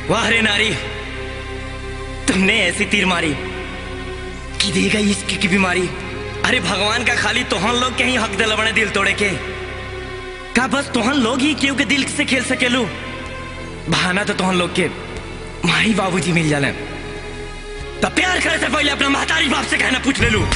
वाह रे नारी तुमने ऐसी तीर मारी कि दे गई इश्क की बीमारी अरे भगवान का खाली तोहन लोग के ही हक दिल बने दिल तोड़े के का बस तोहन लोग ही केहू के दिल से खेल सकेलू बहाना तो तोहन लोग के माई बाबूजी मिल जाले तब प्यार करे से पहले अपना महतारी बाप से कहना पूछ ले लू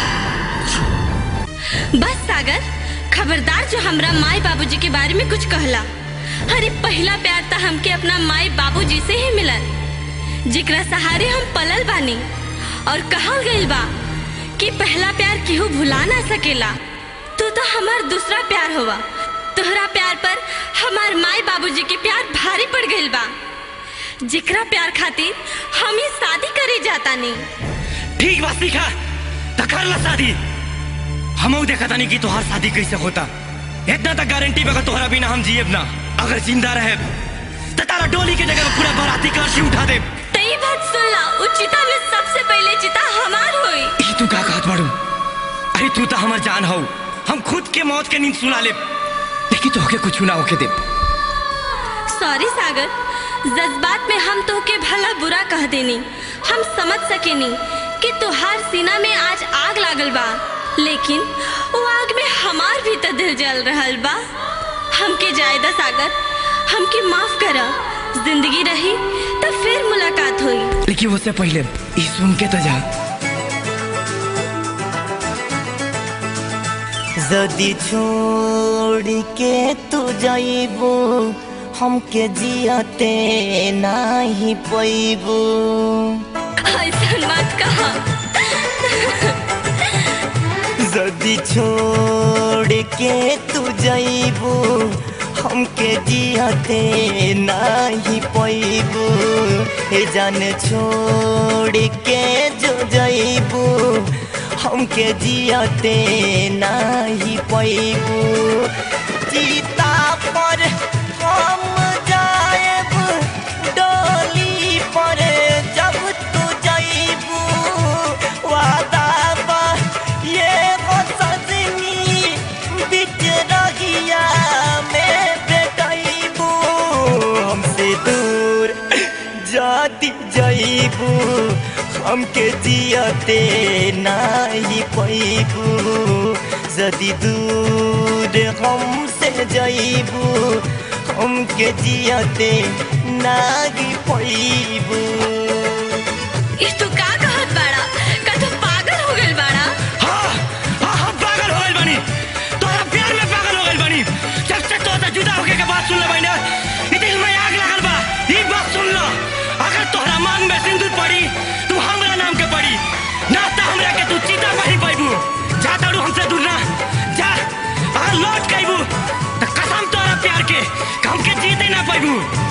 बस सागर खबरदार जो हमरा माई बाबूजी के बारे में कुछ कहला अरे पहला प्यार तो हमके अपना माई बाबूजी से ही मिलल जिकरा सहारे हम पलल बानी और कहल गइल बा कि पहला प्यार केहू भुला ना सकेला तू तो हमार दूसरा प्यार होवा तोहरा प्यार पर हमार माई बाबूजी के प्यार भारी पड़ गइल बा जिकरा प्यार खातिर हम ही शादी करे जाता नहीं ठीक बात सीखा तो कर ला शादी हम देखा था नहीं कि तोहार शादी कैसे होता इतना तक गारंटी बगा तोहरा बिना हम जिए ना अगर जिंदा रहे तो तारा डोली के जगह में पूरा बाराती कलशी उठा दे तई बात सुन ला उचिता में सबसे पहले चिता हमार होई ई तू का कहत बाड़ू अरे तू तो हमार जान हो हम खुद के मौत के नींद सुला ले लेकिन तोहके कुछ ना होके दे सॉरी सागर जज्बात में हम तो के भला बुरा कह देनी हम समझ सकेनी कि तुहार सीना में आज आग लागल बा लेकिन वो आग में हमार भी तो दिल जल रहल बा हमके जायदा सागर हमके माफ कर जिंदगी रही तो फिर मुलाकात हुई लेकिन उससे पहले ई सुन के तो जा जदि छोड़ के तू जाइबू हमके जियते नाही पैबू ऐसा मत कहा जदि छोड़ के तू जाइबू हमके जियते नाही पैबू हे जान छोड़ के जो जाइबू हमके जियते नाही पैबू चिता पर हम जाएब डोली पर जब तू जाइबू वादा बा ये वो सजनी बिच रहिया में बेटाइबू हमसे दूर जाती जाइबू हमके जियते नाही पैबू जदि दूर हमसे जाइबू हमके जियते नाही पैबू ई तू का कहत बाड़ा का तू पागल हो गइल बाड़ा हाँ हाँ हम पागल हो गइल बानी तोरा प्यार में पागल हो गइल बानी जब से तो जुदा होके के बात सुन ले बानी ई दिल में आग लगल बा ई बात सुन लो अगर तोहरा मांग में सिंदूर पड़ी तू हमरा नाम के पड़ी ना तो हमरा के तू चीता नहीं पाइबू जा ताड़ू हमसे दूर ना जा अगर लौट के तो कसम तोरा प्यार के कि हमके जीते ना पाइबू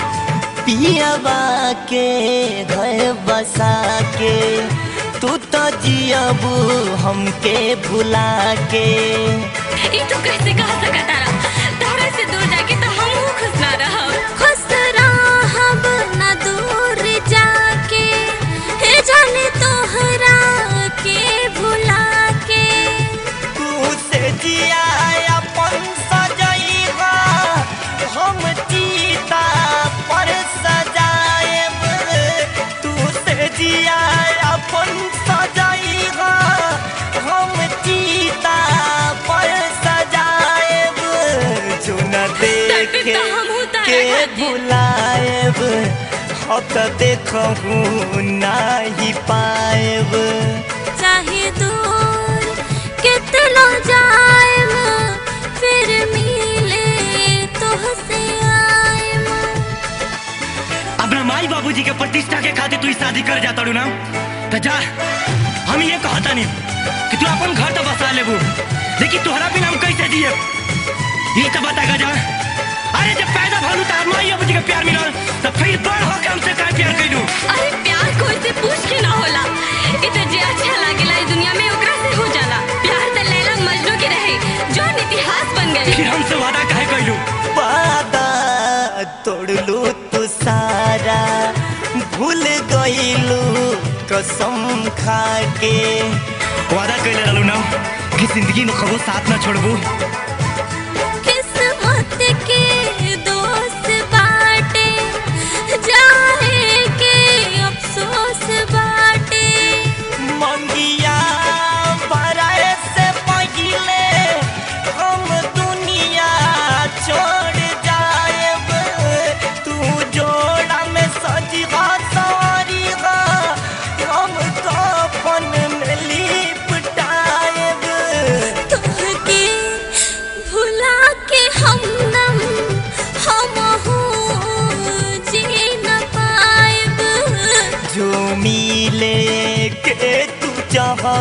पियावा के घर बसा के तू तो जियबू हमके भुला के ई तू कैसे कह सकता रहा तोहरा से दूर जाके तो हम खुश ना रहब खुश रहब ना दूर जाके हे जाने तोहरा के भुला के तू से जिया अपन सजैबा हम चीता पर सजाएब तू से जिया अपन सजैबा हम चीता पर सजाएब जो न देखे तो हमहू तारा के खातिर। बुलाएब हक देखहू नाही पाएब चाहे दूर कितना जाएम फिर मिले तुहसे आएम अपना माई बाबूजी के प्रतिष्ठा के खातिर तू ई शादी कर जाता ना तो जा हम ये कहता नहीं कि तू अपन घर तो बसा लेबू लेकिन तोहरा बिना हम कैसे जिए ये तो बता जा अरे जब पैदा भलू तो माई बाबूजी के प्यार मिलल तो फिर बड़ होके हमसे का प्यार कैलू अरे प्यार कोई से पूछ के ना होला इ तो जे अच्छा लागेला इस दुनिया में ओकरा से हो जाला प्यार तो लैला मजनू के रहे जो इतिहास बन गए फिर हमसे वादा काहे कैलू वादा तोड़लू तू सारा भूल गईलू कसम खा के वादा कैले रहलू ना कि जिंदगी में कबो साथ ना छोड़बू किस्मत के दोस्त बाटे जाए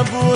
तोड़बू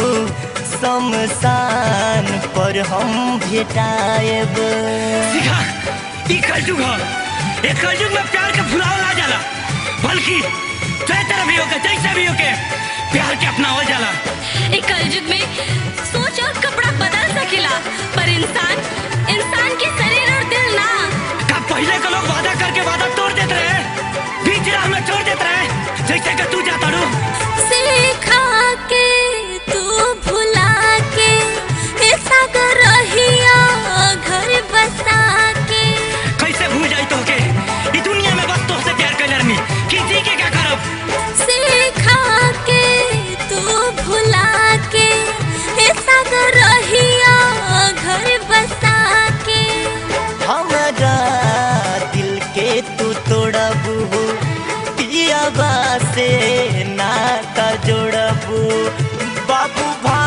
शमशान पर हम भेटाएब सीखा ई कलयुग ह ए कलयुग में प्यार के भुलाव ना जाला बल्कि चाहे तरह भी होके जैसे भी होके प्यार के अपनावल जाला एक कलयुग में सोच और कपड़ा बदल सकेला पर इंसान इंसान के शरीर और दिल ना का पहले के लोग वादा करके वादा तोड़ देते रहे बीच राह में छोड़ देते रहे जैसे कि तू जाता रू सिखा के तू भुला के ए सागर रहिया घर बसा के कैसे भूल जाई तो के ई दुनिया में बस तोहसे प्यार कर रही कि जी के क्या करब सिखा के तू भुला के ए सागर रहिया घर बसा के हमारा दिल के तू तोड़बू पियाबा से नाता जोड़बू बाबू भा